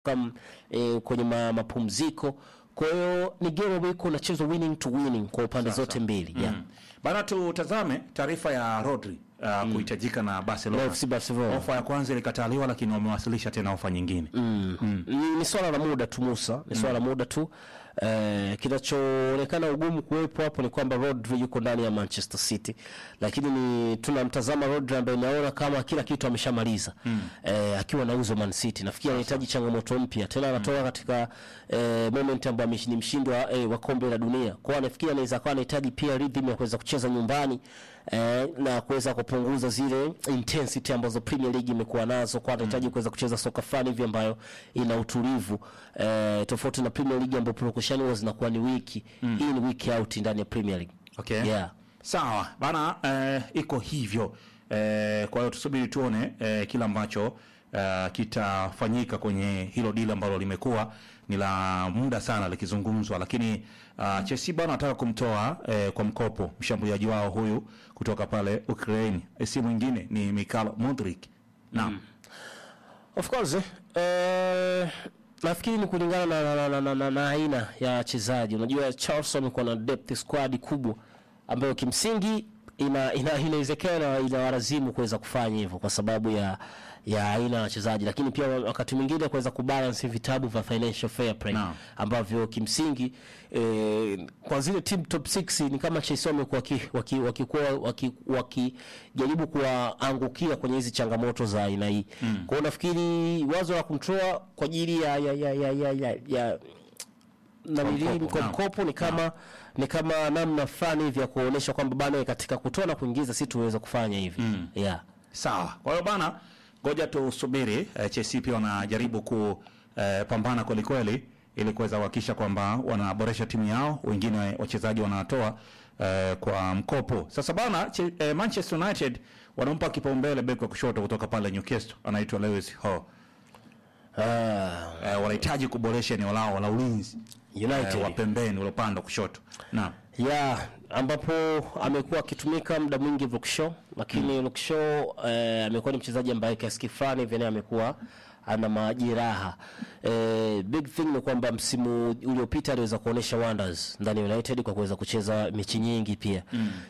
kam, e, kwenye ma, mapumziko. Kwa hiyo ni game ambayo iko inachezwa winning to winning kwa upande zote mbili yeah. Mm. Bana, tutazame taarifa ya Rodri uh, kuhitajika na Barcelona. FC Barcelona. Ofa ya kwanza ilikataliwa, lakini wamewasilisha tena ofa nyingine. Ni, ni swala la muda tu Musa, ni swala la muda tu. Eh, kinachoonekana ugumu kuwepo hapo ni kwamba Rodri yuko ndani ya Manchester City, lakini ni tunamtazama Rodri ambaye naona kama kila kitu ameshamaliza eh, akiwa nauzwa Man City. Nafikiri anahitaji changamoto mpya tena, anatoka katika eh, moment ambayo ameshi- ni mshindi wa, eh, wa kombe la dunia. Kwa hiyo nafikiri anaweza kuwa anahitaji pia rhythm ya kuweza kucheza nyumbani eh, na kuweza kupunguza zile intensity ambazo Premier League imekuwa nazo, kwa anahitaji kuweza kucheza soka fulani hivi ambayo ina utulivu eh, tofauti na Premier League ambapo purukushani huwa zinakuwa ni wiki hii ni wiki out ndani ya Premier League. Okay. Yeah. Sawa bana, eh, iko hivyo eh, kwa hiyo tusubiri tuone eh, kila ambacho eh, kitafanyika kwenye hilo dili ambalo limekuwa ni la muda sana likizungumzwa, lakini uh, Chelsea bana wanataka kumtoa eh, kwa mkopo mshambuliaji wao huyu kutoka pale Ukraine, Eh, si mwingine ni Mikhail Mudrik. Naam. Of course eh, eh, nafikiri ni kulingana na, na, na, na, na, na aina ya wachezaji. Unajua Charles amekuwa na depth squad kubwa ambayo kimsingi ina ina inawezekana inawalazimu kuweza kufanya hivyo kwa sababu ya ya aina ya wachezaji, lakini pia wakati mwingine kuweza kubalance vitabu vya financial fair play Naam. ambavyo kimsingi eh, kwa zile team top 6 ni kama Chelsea wamekuwa waki- waki- wakikuwa waki- wakijaribu kuwaangukia kwenye hizi changamoto za aina hii. Kwa hiyo nafikiri wazo la kumtoa kwa ajili ya ya ya ya ya, ya, ya na Kwa nili- mkopo, kwa naam. mkopo ni kama ni kama namna fulani hivi ya kuonyesha kwamba bana katika kutoa na kuingiza si tuweza kufanya hivi. Yeah. Sawa. Kwa hiyo bana, ngoja tusubiri. Eh, Chelsea pia wanajaribu kupambana kweli kweli ili kuweza kuhakikisha kwamba wanaboresha timu yao, wengine wachezaji wanatoa eh, kwa mkopo. Sasa bana, che, eh, Manchester United wanampa kipaumbele beki wa kushoto kutoka pale Newcastle, anaitwa Lewis Hall. Ah, Eh, wanahitaji kuboresha eneo lao la ulinzi United. eh, wa pembeni ule upande wa kushoto. Naam. ya ambapo amekuwa akitumika muda mwingi Luke Shaw, lakini Luke Shaw eh, amekuwa ni mchezaji ambaye kiasi fulani hivi naye amekuwa ana majeraha. Eh, big thing ni kwamba msimu uliopita aliweza kuonesha wonders ndani ya United kwa kuweza kucheza mechi nyingi pia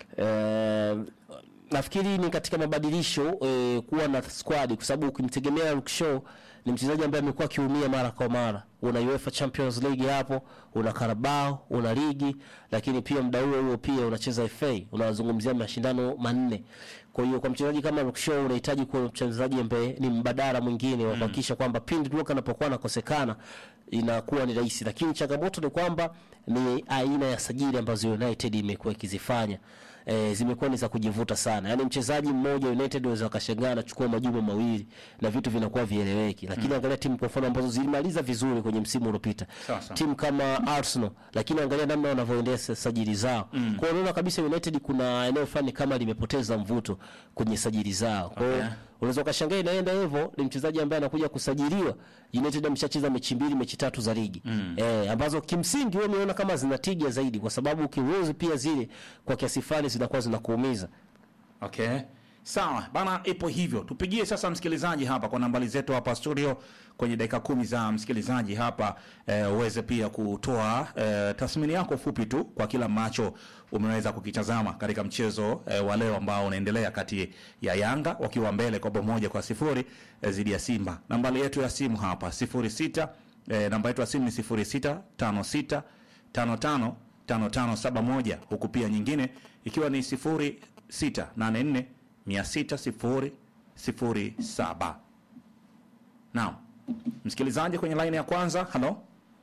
eh, nafikiri ni katika mabadilisho eh, kuwa na squad kwa sababu ukimtegemea Luke Shaw ni mchezaji ambaye amekuwa akiumia mara kwa mara. Una UEFA Champions League hapo, una Carabao, una ligi, lakini pia muda huo huo pia unacheza FA, unazungumzia mashindano manne. Kwa hiyo kwa mchezaji kama Luke Shaw unahitaji kuwa mchezaji ambaye ni mbadala mwingine wa kuhakikisha kwamba pindi Luke anapokuwa anakosekana inakuwa ni rahisi, lakini changamoto ni kwamba ni aina ya sajili ambazo United imekuwa ikizifanya e, zimekuwa ni za kujivuta sana. Yaani mchezaji mmoja United waweza wakashangaa anachukua majuma mawili na vitu vinakuwa vieleweki, lakini angalia timu kwa mfano ambazo zilimaliza vizuri kwenye msimu uliopita, Sawa, sawa. timu kama Arsenal, lakini angalia namna wanavyoendesha sajili zao. Kwa hiyo unaona kabisa United kuna eneo fulani kama limepoteza mvuto kwenye sajili zao. Kwa hiyo Okay. unaweza ukashangaa inaenda hivyo, ni mchezaji ambaye anakuja kusajiliwa. United ameshacheza mechi mbili, mechi tatu za ligi eh, ambazo kimsingi wewe umeona kama zina tija zaidi, kwa sababu ukiruhusu pia zile kwa kiasi fulani zinakuwa zinakuumiza. Okay. Sawa bana, ipo hivyo. Tupigie sasa msikilizaji hapa kwa nambari zetu hapa studio kwenye dakika kumi za msikilizaji hapa eh, uweze pia kutoa eh, tathmini yako fupi tu kwa kila ambacho umeweza kukitazama katika mchezo eh, wa leo ambao unaendelea kati ya Yanga wakiwa mbele kwa bao moja kwa sifuri eh, dhidi ya Simba. Nambari yetu ya simu hapa sifuri sita eh, namba yetu ya simu ni sifuri sita tano sita tano tano tano tano saba moja huku pia nyingine ikiwa ni sifuri sita nane nne mia sita sifuri sifuri saba. Naam, msikilizaji kwenye laini ya kwanza. Halo,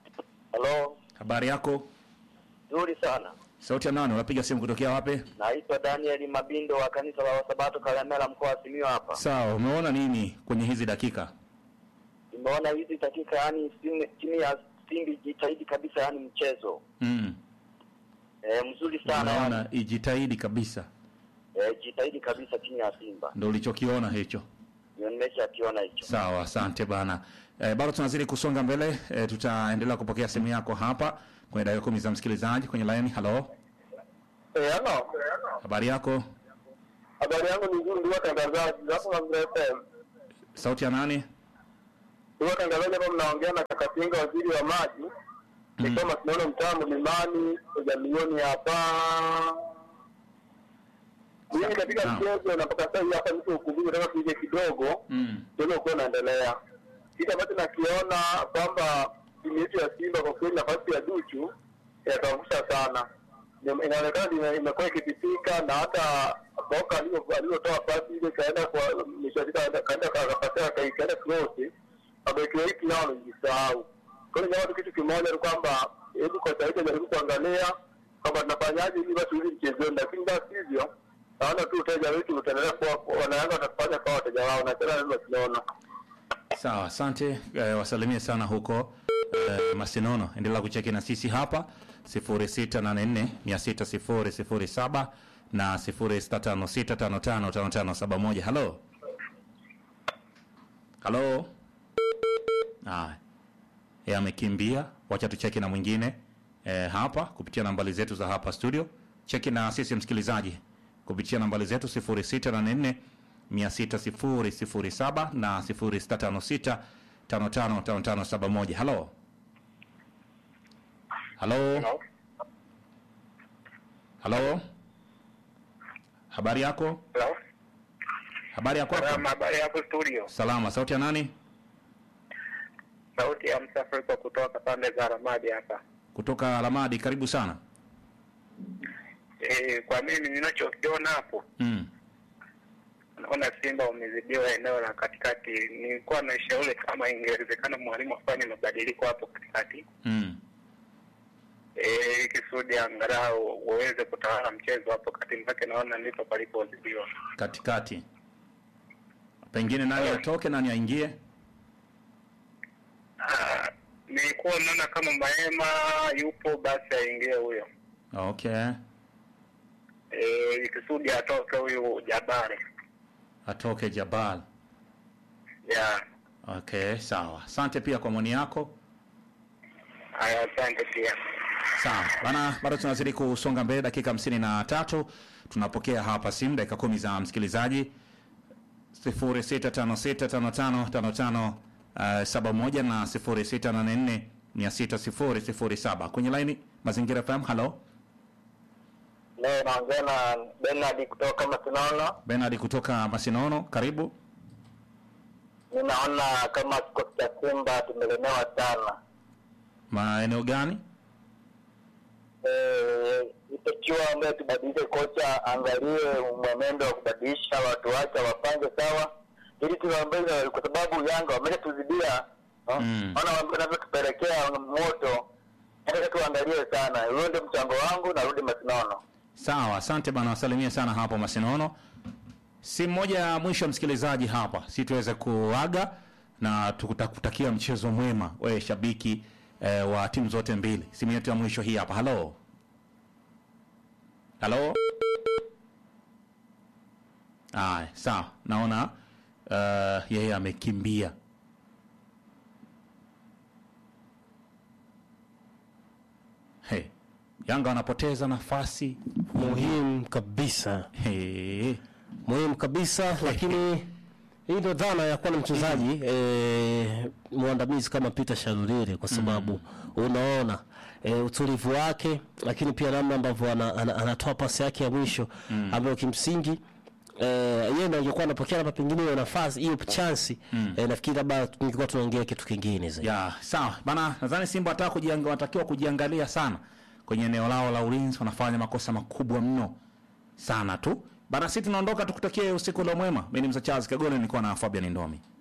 Halo, habari yako? nzuri sana. Sauti ya nani? Unapiga simu kutokea wapi? Naitwa Daniel Mabindo wa kanisa la Wasabato Kalemela, mkoa wa Simiyu hapa. Sawa, umeona nini kwenye hizi dakika? Nimeona hizi dakika, yani timu timu ya Simba jitahidi kabisa, yani mchezo Mm. e, mzuri sana yani. Unaona ijitahidi kabisa, E, jitahidi kabisa timu ya Simba, ndo ulichokiona hicho. ndio nimeshakiona hicho. Sawa, asante bana. E, bado tunazidi kusonga mbele. E, tutaendelea kupokea simu yako hapa kwenye dakika kumi za msikilizaji kwenye laini. Halo, Eh, halo. habari yako? Habari yangu ni nzuri, ndugu watangazaji. Hapo na FM. Sauti ya nani? Huwa tangazaji hapa mnaongea na Kakatinga, waziri wa maji. Ni kama tunaona mtaa mlimani kwa milioni hapa. Mimi katika Naam. mchezo na mpaka sasa hivi hapa niko ukumbini, nataka tuige kidogo Mm. mchezo ukiwa unaendelea. Kitu ambacho nakiona kwamba timu yetu ya Simba kwa kweli nafasi ya Duchu yataangusha sana. Ina- Inaonekana ime- imekuwa ikipitika na hata Boka alivyo- alivyotoa pasi ile kaenda kwa mishadika kaenda kapatia kaenda cross mabeki wetu nao wamejisahau. Kwa hiyo jambo kitu kimoja ni kwamba hebu kwa sasa jaribu kuangalia kwamba tunafanyaje ili basi hivi mchezoni, lakini basi hivyo naona tu uteja wetu utaendelea kuwa wanayanga watafanya kwa wateja wao na tena ndio tunaona Sawa, asante eh, wasalimie sana huko eh, Masinono. Endelea kucheki na sisi hapa 0684 600 na 0656555571. Halo, halo. Ah, yeye amekimbia. Wacha tucheki na mwingine eh, hapa kupitia nambari zetu za hapa studio. Cheki na sisi msikilizaji kupitia nambari zetu 0684 600 na 0656 555571. Halo, halo, halo, habari yako? Habari yako? Habari hapo studio, Salama. Sauti ya nani? sauti ya Msafrika kutoka pande za Ramadi hapa. Kutoka Alamadi. Karibu sana. E, kwa mimi ninachokiona hapo, Mm. naona Simba wamezidiwa eneo la katikati. Nilikuwa na shauri kama ingewezekana mwalimu afanye mabadiliko hapo katikati, Mm. e, kisudi angalau waweze kutawala mchezo hapo kati mpake, naona ndipo palipozidiwa. Katikati. Pengine nani atoke, nani aingie? Ah, Nilikuwa naona kama Maema yupo, basi aingie huyo, Okay. e, kisudi atoke huyu Jabari Atoke Jabal. ya Okay, sawa. Asante pia kwa maoni yako. haya. Asante pia. Sawa bana, bado tunazidi kusonga mbele, dakika hamsini na tatu tunapokea hapa simu, dakika kumi za msikilizaji sifuri sita tano sita tano tano tano tano uh, saba moja na sifuri sita nane nne mia sita sifuri sifuri saba kwenye laini Mazingira FM. Halo, leo naongea na Bernard kutoka Masinono. Bernard kutoka Masinono, karibu. Mi naona kama kikosi cha Simba tumelemewa sana. Maeneo gani? Eh, itakiwa ambaye tubadilishe kocha, angalie mwenendo wa kubadilisha watu wake, wapange sawa, ili tuwaambeze, kwa sababu Yanga wameshatuzidia Mm. ona wanavyotupelekea moto. Nataka tuangalie sana. Huyo ndio mchango wangu, narudi Masinono. Sawa, asante bana, wasalimie sana hapo Masinono. Simu moja ya mwisho msikilizaji hapa, si tuweze kuaga na tukutakia mchezo mwema, wewe shabiki eh, wa timu zote mbili. Simu yetu ya mwisho hii hapa. Halo, halo. Aya, sawa, naona uh, yeye amekimbia. Hey, Yanga wanapoteza nafasi muhimu kabisa hey. muhimu kabisa lakini hii ndo dhana ya kuwa na mchezaji eh, mwandamizi kama Peter Shalulile kwa sababu unaona eh, utulivu wake, lakini pia namna ambavyo ana, ana, anatoa pasi yake ya mwisho ambayo kimsingi eh, yeye ndo angekuwa anapokea labda pengine hiyo nafasi hiyo chansi eh, nafikiri labda tungekuwa tunaongea kitu kingine zaidi. ya sawa bana, nadhani Simba wataka kujiang, wanatakiwa kujiangalia sana kwenye eneo lao la ulinzi, wanafanya makosa makubwa mno sana tu bana. Sisi tunaondoka, tukutakie usiku ule mwema. Mimi ni Msa Charles Kagone, nilikuwa na Fabian Ndomi.